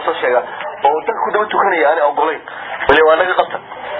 lasoo sheegaa oo dadka ku daba tukanaya aanay ogolayn wali waa naga qabta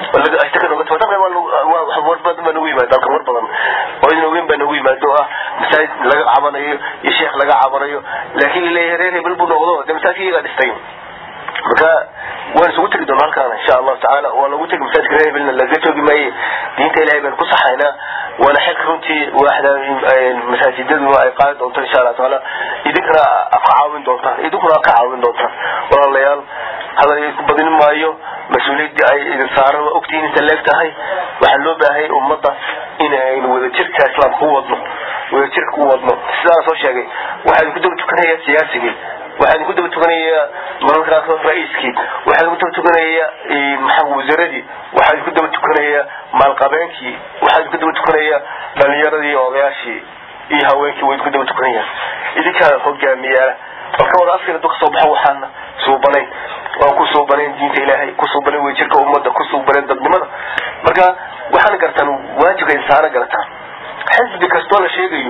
war badan baa nagu yimaado dalka war badan oo idin ogeyn baa nagu yimaado oo ah masaajid laga cabanayo iyo sheekh laga cabanayo laakiin laleeyahay reer hebel buu noqdo dee masaajidka iyagaa dhistay marka waan isugu tegi doona halkaana insha allahu tacaala waa lagu tegi masaajidka reer hebelna laga joogi maaye diinta ilahay baan ku saxaynaa waana xilka runtii waaxda masaajidadu ay qaadi doonto insha allah tacaala idinkana ka caawin doontaan idinkuna ka caawin doontaan walaalayaal hadal idinku badin maayo mas-uuliyadii ay idin saaran waa ogtihiin inta leeg tahay waxaa loo baahayay ummadda inaynu wadajirka islaamka ku wadno wadajirka ku wadno sidaan soo sheegay waxaa idinku daba tukanaya siyaasigii waxaa idinku daba tukanaya mararkaas ra-iiskii waxaa idinku daba tukanaya maxaa wasaaradii waxaa idinku daba tukanaya maalqabeenkii waxaa idinku daba tukanaya dhalinyaradii odayaashii iyo haweenkii way idinku daba tukanayaan idinkaa hogaamiyaala marka wada afkina du kasoo baxo waxaana suubanayn waan ku suubanayn diinta ilaahay ku suubanayn wejirka ummadda ku suubanayn dadnimada marka waxaana gartaan waajibka insaana garataan xisbi kastoo la sheegayo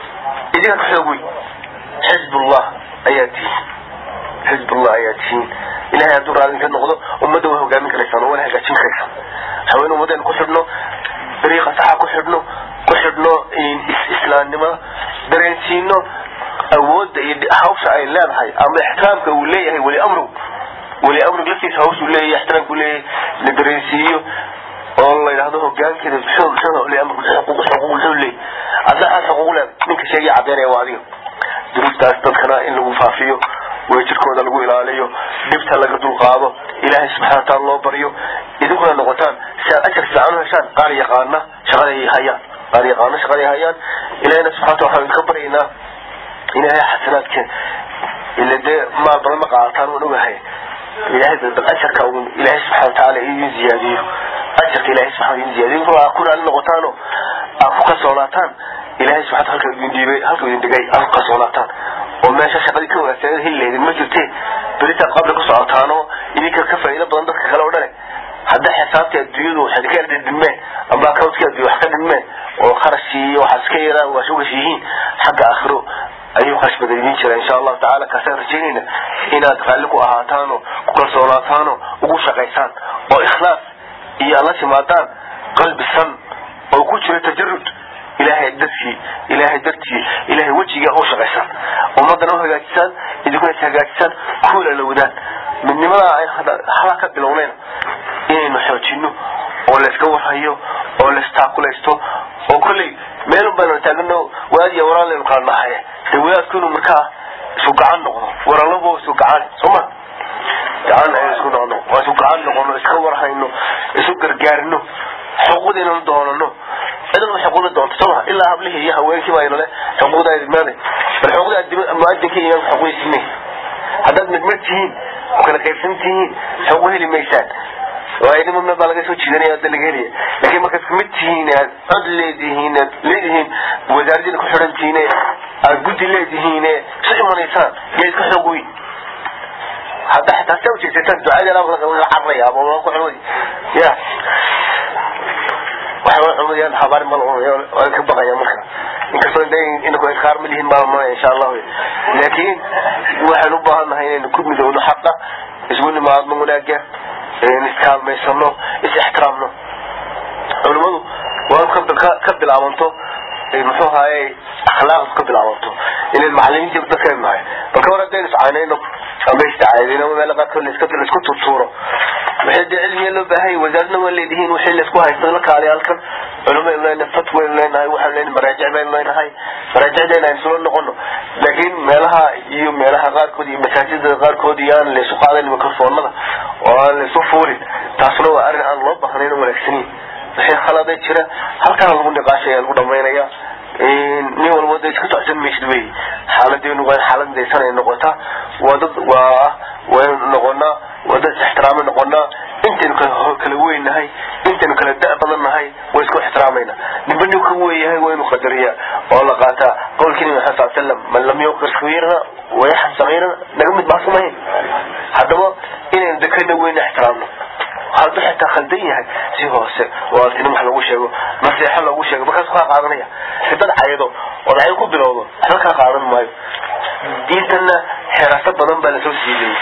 idinka ka xoog wey xizbullah ayaa tihiin xizbullah ayaa tihiin ilahay hadduu raadin ka noqdo ummadda waa hogaamin karaysaan oo wana hagaajin karaysaan haween ummadeen ku xidhno dariiqa saxa ku xidhno ku xidhno islaamnimada dareensiino awoodda iyo hawsha ay leedahay ama ixtiraamka uu leeyahay weli amru weli amriga laftiisa hawsha uu leeyahay ixtiraamka uu leeyahay la dareensiiyo oo la yidhahdo hogaankeeda bulshada weli amrigu xuquuq xuquuq muxuu leeyahay adna aad xuquuq leed ninka sheegaya cadeynaya waa adiga duruuftaas dadkana in lagu faafiyo wejirkooda lagu ilaaliyo dhibta laga dulqaado ilaahay subxana wataala loo baryo idinkuna noqotaan si aad ajar fiican u heshaan qaar yaqaana shaqada ay hayaan qaar yaqaana shaqada ay hayaan ilahina subxana wataala waxaan idinka baryaynaa ilaahay xasanaadka ila dee maal badan ma qaadataan waan ogahay ilahay bal ajarka un ilaahay subxana watacaala idin ziyaadiyo ajarka ilahay subxana idin ziyaadiyo ruuxa ku raali noqotaano aad ku kalsoonaataan ilahay subxana halka idin dhiibay halka idin dhigay aad ku kalsoonaataan oo meesha shaqadii ka wanaagsan heli lahaydin ma jirte beritaad qabla ku socotaano idinka ka faa'iido badan dadka kale oo dhane hadda xisaabtii adduunyadu waxay ka yar dhidhimeen amba accountkii adduunya wax ka dhidhimeen oo kharashkii iyo waxaas ka yaraan waa shugash yihiin xagga aakhiro ayuu kharash badan idin jira insha allahu tacaala kaasaan rajaynayna inaad raalli ku ahaataano ku kalsoonaataano ugu shaqaysaan oo ikhlaas iyo alla timaadaan qalbi san oo ku jira tajarud ilaahay dartii ilaahay dartii ilaahay wejiga u shaqaysaan ummadana u hagaajisaan idinkuna is hagaajisaan kuwala lowdaan midnimada ay hala ka bilownayna inaynu xoojino oo layska warhayo oo laystaakulaysto oo kolley meelun baynu taagano waad iyo waraan laynu kala nahay de wadaadku inuu markaa isu gacan noqdo waralabo isu gacan sooma gacan aynu isku noqono waa isu gacan noqono iska warhayno isu gargaarino xuquuqdiinanu doonano cidaba xuquuqda doonto sooma ilaa hablihii iyo haweenkii baa inale xuquuqda idmaada bal xuquuqda muadinka iyo imaamka xuquuqdiisine haddaad midmid tihiin oo kala qaybsan tihiin xuquuq heli maysaan waaidimamna baa laga soo jiidanaya hadda laga helaya laakiin markaad kamid tihiin aad cod leedihiin aad leedihiin wasaaradiina ku xidhan tihiin aad guddi leedihiin isu imanaysaan yaa iska xoog weyn hadda xitaa sa ujeesataan ducada laga carraya ama ku xumadi ya waxaa cumadayaan habaar mal waan ka baqaya marka inkastoo inaku inkaar ma lihin maalmaya insha allahu laakiin waxaan u baahan nahay inaynu ku midowno xaqa isgu nimaadno wanaaga iskaalmaysano is ixtiraamno culimadu waa ka bilaabanto muxuu ahaye akhlaaqdu ka bilaabanto inayn macalimiintii dadkaynu nahay balka war haddaynu iscaynayno ama isdacaydayno ama meela qaarkood laisku turtuuro waxay dee cilmiga loo baahanya wasaaradna waa leedihiin wixii laisku haysto la kaaliya halkan culimaynu leenahay fatwaynu leenahay waxaanu leenahay maraajic baynu leenahay maraajicdeena aynu isula noqono laakiin meelaha iyo meelaha qaarkood iyo masaajidada qaarkood iyo aan laysu qaadayn mikrofoonada oo aan laysu fuulin taasuna waa arrin aan loo baahnayn oo wanaagsanin wixii khaladay jira halkaana lagu niqaashaya lagu dhamaynaya nin walba da iska socsan maysid wey xaaladeenu waa xaalad midaysan ay noqotaa waa dad waa waynu noqonaa waa dad is-ixtiraama noqonaa intaynu kala weynahay intaynu kala da' badan nahay waa isku ixtiraamayna ninba nin ka weeyahay waa inu qadariya oo la qaataa qowlkii nabi maxamed sal slam man lam yuqir sagiirana wayaxan sagiirana naga mid maasamahayn haddaba inaynu dekana weyna ixtiraamno hadduu xitaa khaldan yahay si hoose oo artinimo wax lagu sheego naseexo lagu sheego markaas kaa qaadanaya hadad caydo ood cay ku bilowdo waxba kaa qaadan maayo diintana xeraso badan baa lasoo siidayay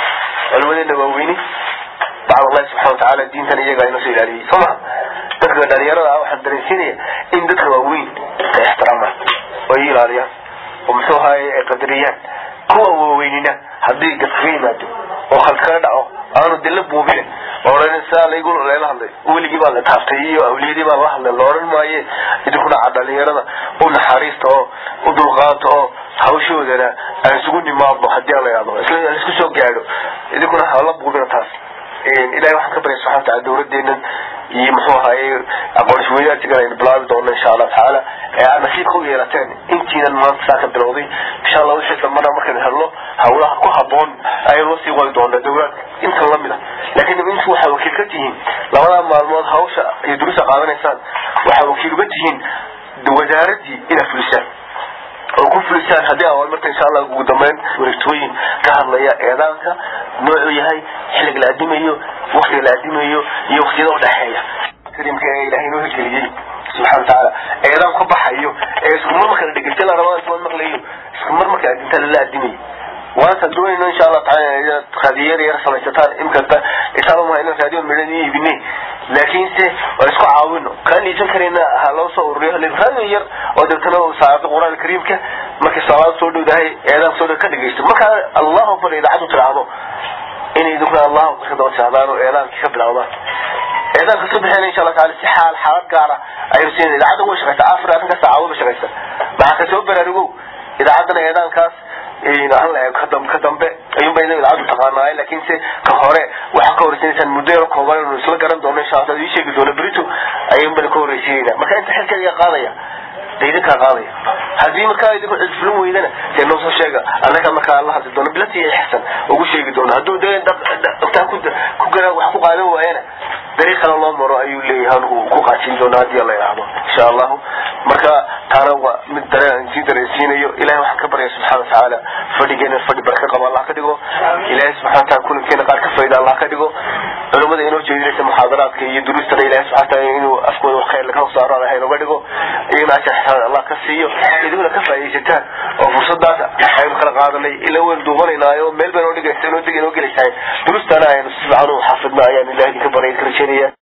culimadeena waaweyni bacd allahi subxana watacaala diintan iyagaa inoo soo ilaaliyey soo maha dadka dhalinyarada ah waxaan dareensiinaya in dadka waaweyn ay ixtiraamaan oo ay ilaaliyaan oo muxuu ahaye ay qadariyaan kuwa waaweynina haddii gadkaga yimaado oo khald kaga dhaco aanu dila buubine oran saa laygu lela hadlay weligii baa la taaftay iyo awliyadii baa la hadlay la oran maaye idinku dhaca dhalinyarada u naxariista oo u dulqaata oo hawshoodana aan isugu nimaadno hadii la yidhahdo isla isku soo gaadho idinkuna hala buubina taas ilahay waxaan ka baryay subxana wataala dawladeenan iyo muxuu ahaye aqoon-isweydaartigan aynu bilaabi doono insha allah tacaala ee aad nasiibka u yeelateen intiinan maanta saa ka bilowday insha allah wixii dambana markaynu helno hawlaha ku haboon ayaynu la sii wadi doonaa dawlad intan lamid a laakiin intu waxaa wakiil ka tihiin labadaa maalmood hawsha iyo durusa qaadanaysaan waxaa wakiil uga tihiin wasaaradii inaad fulisaan oo ku fulisaan haddii awaal marka insha allah ugu dambeyn wareegtooyin ka hadlaya eedaanka noocuu yahay xilliga la adimayo waktiga la adimayo iyo waktiyada udhexeeya karimka ee ilahay inoo hirgeliyey subxana watacaala eedaan ka baxayo ee isku mar marka la dhegeysta la rabaa isma maqlayo isku mar marka adinta lala adimayo waanta doonayno insha allah taala raadiyar yar samaysataan imkasta isaaba ina raadiyo midhan iyo ibine laakiinse waa isku caawino kaan iisan karayna ha loo soo ururiyo raadiyo yar oo deetana saacada qur-aan kariimka markay salaada soo dhowdahay eedaan soo dhow ka dhegeysto markaa allahu akbar idaacadu tiraahdo inay idinkuna allahu akbar ka daba tirahdaan oo eedaankii ka bilowdaan eedaanka ka bixina insha allah taala si xaal xaalad gaara aynu siin idaacadda way shaqaysaa afar arrinka saacado ba shaqaysa maxaa ka soo baraarugow idaacaddana eedaankaas ka dambe ayuunba ina idaacaddu taqaanaay laakiinse ka hore waxaa ka horeysiinaysaan muddo yaro kooban inu isla garan doono insha allah ii sheegi doono berito ayuunbana ka horeysiinayna marka inta xilkeeda qaadaya de idinkaa qaadaya haddii markaa idinku cidfulin weydana dee noo soo sheega annaga markaa la hadli doono bilati iyo ixsan ugu sheegi doono hadduu dee dhaqtaa ku gara wax ku qaadan waayana dariiq kale loo maro ayuu leeyahay uu ku qaajin doona haddii la yidhaahdo insha allahu marka taana waa mid dareen sii dareensiinayo ilahay waxaan ka baryaya subxana watacaala fadhigeena fadhi baraka qaba allah ka dhigo ilahay subxana wataala kulankeena qaar ka fayda allah ka dhigo culimada inoo jeedinaysa muxaadaraadka iyo duruustana ilahay subxana wataala inuu afkooda wax khayr laga saaro allah inooga dhigo iyagana ajar xisaan allah ka siiyo idinkuna ka faaidaysataan oo fursadaas aynu kala qaadanay ila waynu duubanaynaayoo meel bay noo dhigaysa inoo deg inoo gelaysahay duruustana aynu si fiican u xaafidna ayaan ilahay idinka baryay ka rajeynaya